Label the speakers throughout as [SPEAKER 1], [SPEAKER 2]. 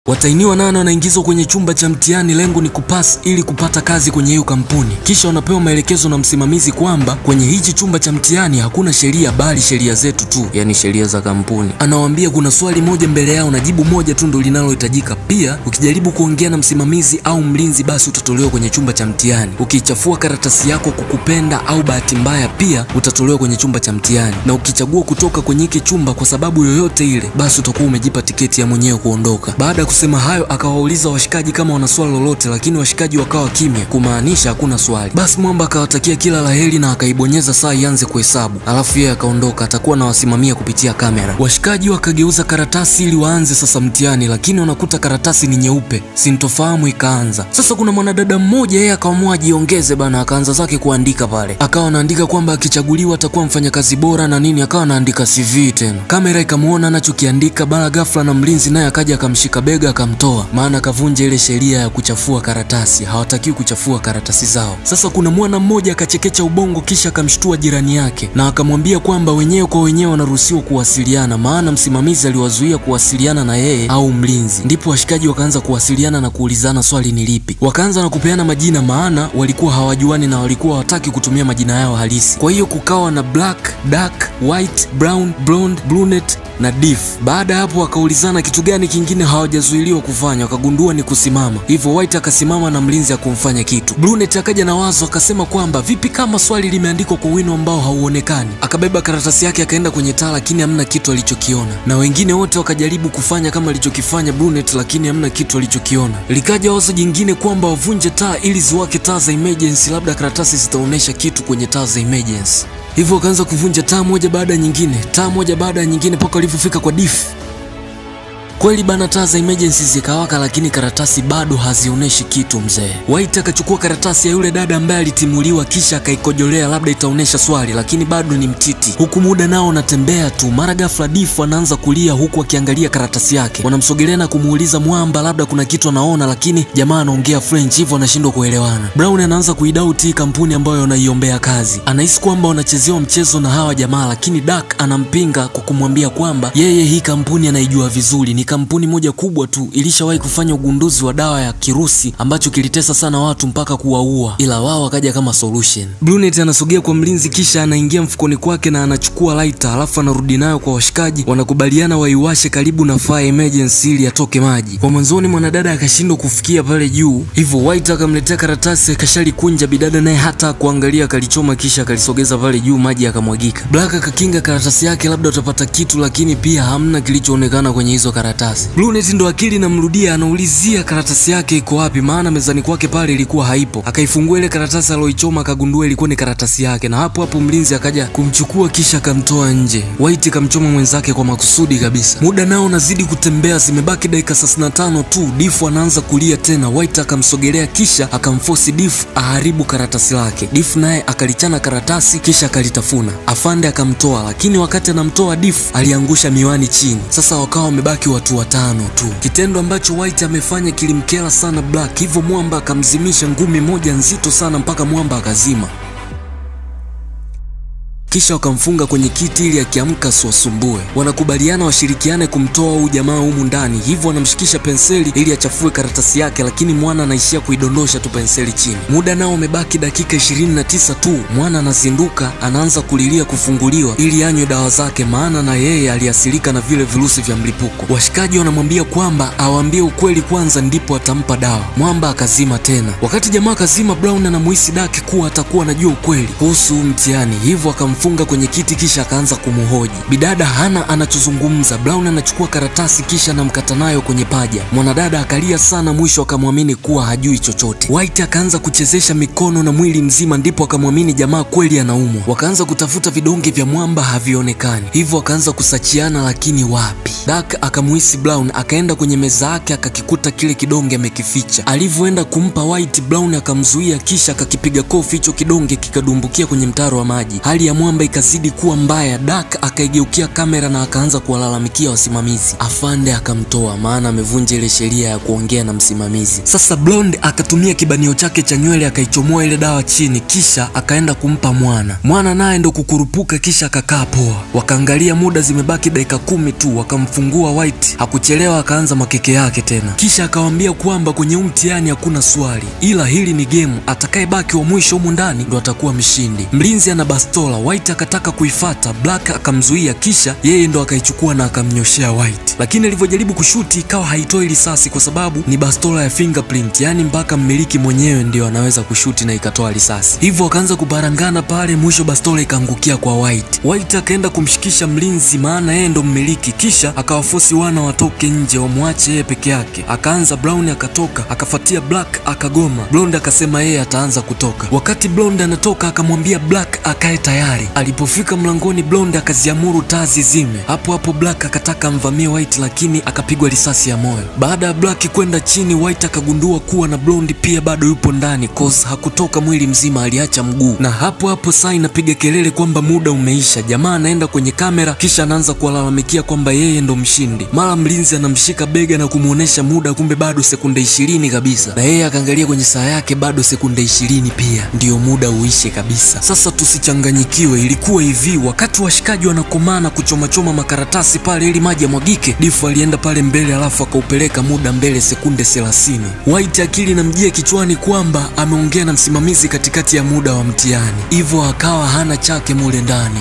[SPEAKER 1] Watainiwa nane wanaingizwa kwenye chumba cha mtihani, lengo ni kupass ili kupata kazi kwenye hiyo kampuni. Kisha wanapewa maelekezo na msimamizi kwamba kwenye hichi chumba cha mtihani hakuna sheria bali sheria zetu tu, yani sheria za kampuni. Anawaambia kuna swali moja mbele yao na jibu moja tu ndo linalohitajika. Pia ukijaribu kuongea na msimamizi au mlinzi, basi utatolewa kwenye chumba cha mtihani. Ukichafua karatasi yako kukupenda au bahati mbaya, pia utatolewa kwenye chumba cha mtihani, na ukichagua kutoka kwenye hiki chumba kwa sababu yoyote ile, basi utakuwa umejipa tiketi ya mwenyewe kuondoka. Baada ya kusema hayo, akawauliza washikaji kama wana swali lolote, lakini washikaji wakawa kimya, kumaanisha hakuna swali. Basi Mwamba akawatakia kila laheri na akaibonyeza saa ianze kuhesabu, alafu yeye akaondoka, atakuwa anawasimamia kupitia kamera. Washikaji wakageuza karatasi ili waanze sasa mtihani, lakini wanakuta karatasi ni nyeupe. Sintofahamu ikaanza sasa. Kuna mwanadada mmoja, yeye akaamua ajiongeze bana, akaanza zake kuandika pale, akawa anaandika kwamba akichaguliwa atakuwa mfanyakazi bora na nini, akawa anaandika CV tena. Kamera ikamuona anachokiandika, bala ghafla na mlinzi naye akaja akamshika bega akamtoa, maana akavunja ile sheria ya kuchafua karatasi. Hawatakiwi kuchafua karatasi zao. Sasa kuna mwana mmoja akachekecha ubongo, kisha akamshtua jirani yake na akamwambia kwamba wenyewe kwa wenyewe wanaruhusiwa kuwasiliana, maana msimamizi aliwazuia kuwasiliana na yeye au mlinzi. Ndipo washikaji wakaanza kuwasiliana na kuulizana swali ni lipi. Wakaanza na kupeana majina, maana walikuwa hawajuani na walikuwa hawataki kutumia majina yao halisi. Kwa hiyo kukawa na black, dark, white, brown, blonde, brunette na diff. Baada ya hapo wakaulizana kitu gani kingine hawajazuiliwa kufanya, wakagundua ni kusimama. Hivyo White akasimama na mlinzi akumfanya kitu. Brunette akaja na wazo akasema kwamba vipi kama swali limeandikwa kwa wino ambao hauonekani. Akabeba karatasi yake akaenda kwenye taa, lakini hamna kitu alichokiona, na wengine wote wakajaribu kufanya kama alichokifanya Brunette, lakini hamna kitu alichokiona. Likaja wazo jingine kwamba wavunje taa ili ziwake taa za emergency, labda karatasi zitaonyesha kitu kwenye taa za emergency. Hivyo wakaanza kuvunja taa moja baada ya nyingine, taa moja baada ya nyingine, mpaka walivyofika kwa Diff. Kweli bana, taa za emergency zikawaka, lakini karatasi bado hazionyeshi kitu mzee. White akachukua karatasi ya yule dada ambaye alitimuliwa, kisha akaikojolea, labda itaonyesha swali, lakini bado ni mtiti. Huku muda nao unatembea tu, mara ghafla Diff anaanza kulia huku akiangalia karatasi yake. Wanamsogelea na kumuuliza Mwamba labda kuna kitu anaona, lakini jamaa anaongea French, hivyo anashindwa kuelewana. Brown anaanza kuidoubt hii kampuni ambayo anaiombea kazi, anahisi kwamba wanachezewa mchezo na hawa jamaa, lakini Dark anampinga kwa kumwambia kwamba yeye hii kampuni anaijua vizuri, ni kampuni moja kubwa tu ilishawahi kufanya ugunduzi wa dawa ya kirusi ambacho kilitesa sana watu mpaka kuwaua, ila wao wakaja kama solution. Brunette anasogea kwa mlinzi, kisha anaingia mfukoni kwake na anachukua lighter, alafu anarudi nayo kwa washikaji. Wanakubaliana waiwashe karibu na fire emergency ili atoke maji. Kwa mwanzoni mwanadada akashindwa kufikia pale juu, hivyo White akamletea karatasi akashalikunja. Bidada naye hata kuangalia akalichoma, kisha akalisogeza pale juu, maji akamwagika. Black akakinga karatasi yake, labda utapata kitu, lakini pia hamna kilichoonekana kwenye hizo karatasi. Brunette ndo akili namrudia, anaulizia karatasi yake iko wapi, maana mezani kwake pale ilikuwa haipo. Akaifungua ile karatasi aloichoma, akagundua ilikuwa ni karatasi yake, na hapo hapo mlinzi akaja kumchukua, kisha akamtoa nje. White kamchoma mwenzake kwa makusudi kabisa. Muda nao unazidi kutembea, zimebaki dakika 35 tu. Diff anaanza kulia tena. White akamsogelea, kisha akamforce Diff aharibu karatasi lake. Diff naye akalichana karatasi, kisha akalitafuna. Afande akamtoa, lakini wakati anamtoa Diff aliangusha miwani chini. Sasa wakawa wamebaki watu watano tu, kitendo ambacho White amefanya kilimkera sana Black, hivyo Mwamba akamzimisha ngumi moja nzito sana mpaka Mwamba akazima kisha wakamfunga kwenye kiti ili akiamka asiwasumbue. Wanakubaliana washirikiane kumtoa huyu jamaa humu ndani, hivyo wanamshikisha penseli ili achafue karatasi yake, lakini mwana anaishia kuidondosha tu penseli chini. Muda nao umebaki dakika 29 tu. Mwana anazinduka, anaanza kulilia kufunguliwa ili anywe dawa zake, maana na yeye aliathirika na vile virusi vya mlipuko. Washikaji wanamwambia kwamba awaambie ukweli kwanza, ndipo atampa dawa. Mwamba akazima tena. Wakati jamaa akazima, Brown anamuhisi Daki kuwa atakuwa anajua ukweli kuhusu mtihani, hivyo akam funga kwenye kiti kisha akaanza kumhoji. Bidada hana anachozungumza. Brown anachukua karatasi kisha anamkata nayo kwenye paja. Mwanadada akalia sana, mwisho akamwamini kuwa hajui chochote. White akaanza kuchezesha mikono na mwili mzima, ndipo akamwamini jamaa kweli anaumwa. Wakaanza kutafuta vidonge vya Mwamba, havionekani, hivyo akaanza kusachiana, lakini wapi. Dark akamuhisi Brown, akaenda kwenye meza yake akakikuta kile kidonge amekificha. Alivyoenda kumpa White, Brown akamzuia, kisha akakipiga kofi hicho kidonge kikadumbukia kwenye mtaro wa maji. Hali ya Mwamba kwamba ikazidi kuwa mbaya, Dak akaigeukia kamera na akaanza kuwalalamikia wasimamizi. Afande akamtoa, maana amevunja ile sheria ya kuongea na msimamizi. Sasa Blonde akatumia kibanio chake cha nywele akaichomoa ile dawa chini, kisha akaenda kumpa mwana. Mwana naye ndo kukurupuka, kisha akakaa poa. Wakaangalia muda, zimebaki dakika kumi tu, wakamfungua White. Hakuchelewa, akaanza makeke yake tena, kisha akawaambia kwamba kwenye huu mtihani hakuna swali, ila hili ni gemu. Atakayebaki wa mwisho humu ndani ndo atakuwa mshindi. Mlinzi ana bastola, White akataka kuifata, Black akamzuia, kisha yeye ndo akaichukua na akamnyoshea White, lakini alivyojaribu kushuti ikawa haitoi risasi kwa sababu ni bastola ya fingerprint, yani mpaka mmiliki mwenyewe ndio anaweza kushuti na ikatoa risasi. Hivyo akaanza kubarangana pale, mwisho bastola ikaangukia kwa White. White akaenda kumshikisha mlinzi, maana yeye ndo mmiliki, kisha akawafosi wana watoke nje wamwache yeye peke yake. Akaanza Brown akatoka, akafuatia Black akagoma. Blonde akasema yeye ataanza kutoka. Wakati Blonde anatoka akamwambia Black akae tayari. Alipofika mlangoni, Blonde akaziamuru taa zizime. Hapo hapo Black akataka amvamie White, lakini akapigwa risasi ya moyo. Baada ya Black kwenda chini, White akagundua kuwa na Blonde pia bado yupo ndani, cause hakutoka mwili mzima, aliacha mguu. Na hapo hapo saa inapiga kelele kwamba muda umeisha. Jamaa anaenda kwenye kamera, kisha anaanza kuwalalamikia kwamba yeye ndo mshindi. Mara mlinzi anamshika bega na kumuonesha muda, kumbe bado sekunde ishirini kabisa, na yeye akaangalia kwenye saa yake, bado sekunde ishirini pia ndiyo muda uishe kabisa. Sasa tusichanganyikiwe, ilikuwa hivi, wakati washikaji wanakomana kuchomachoma makaratasi pale ili maji yamwagike, Difu alienda pale mbele, alafu akaupeleka muda mbele sekunde thelathini. White akili namjia kichwani kwamba ameongea na msimamizi katikati ya muda wa mtihani, hivyo akawa hana chake mule ndani.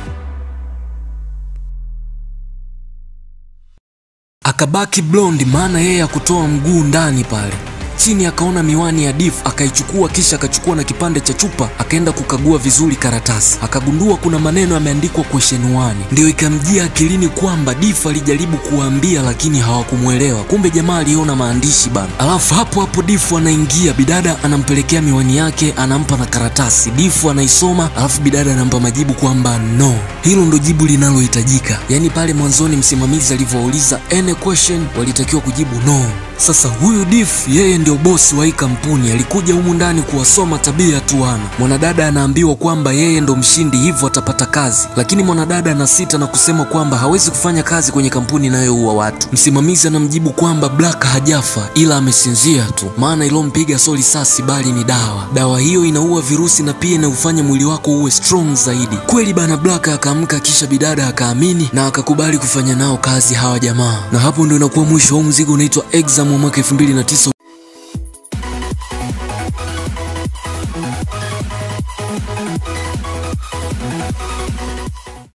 [SPEAKER 1] Akabaki Blonde, maana yeye hakutoa mguu ndani pale chini akaona miwani ya Diff akaichukua, kisha akachukua na kipande cha chupa akaenda kukagua vizuri karatasi, akagundua kuna maneno yameandikwa question 1. Ndio ikamjia akilini kwamba Diff alijaribu kuwaambia lakini hawakumwelewa, kumbe jamaa aliona maandishi bana. Alafu hapo hapo Diff anaingia, bidada anampelekea miwani yake, anampa na karatasi. Diff anaisoma, alafu bidada anampa majibu kwamba no. Hilo ndo jibu linalohitajika. Yaani pale mwanzoni msimamizi alivyouliza any question walitakiwa kujibu no. Sasa huyu Diff yeye ndio bosi wa hii kampuni, alikuja humu ndani kuwasoma tabia tu wana. Mwanadada anaambiwa kwamba yeye ndo mshindi, hivyo atapata kazi, lakini mwanadada anasita na kusema kwamba hawezi kufanya kazi kwenye kampuni inayoua watu. Msimamizi anamjibu kwamba Black hajafa ila amesinzia tu, maana ilompiga sio risasi bali ni dawa. Dawa hiyo inaua virusi na pia inaufanya mwili wako uwe strong zaidi. Kweli bana, Black akaamka, kisha bidada akaamini na akakubali kufanya nao kazi hawa jamaa, na hapo ndo inakuwa mwisho wa mzigo unaitwa Exam wa mwaka 2009.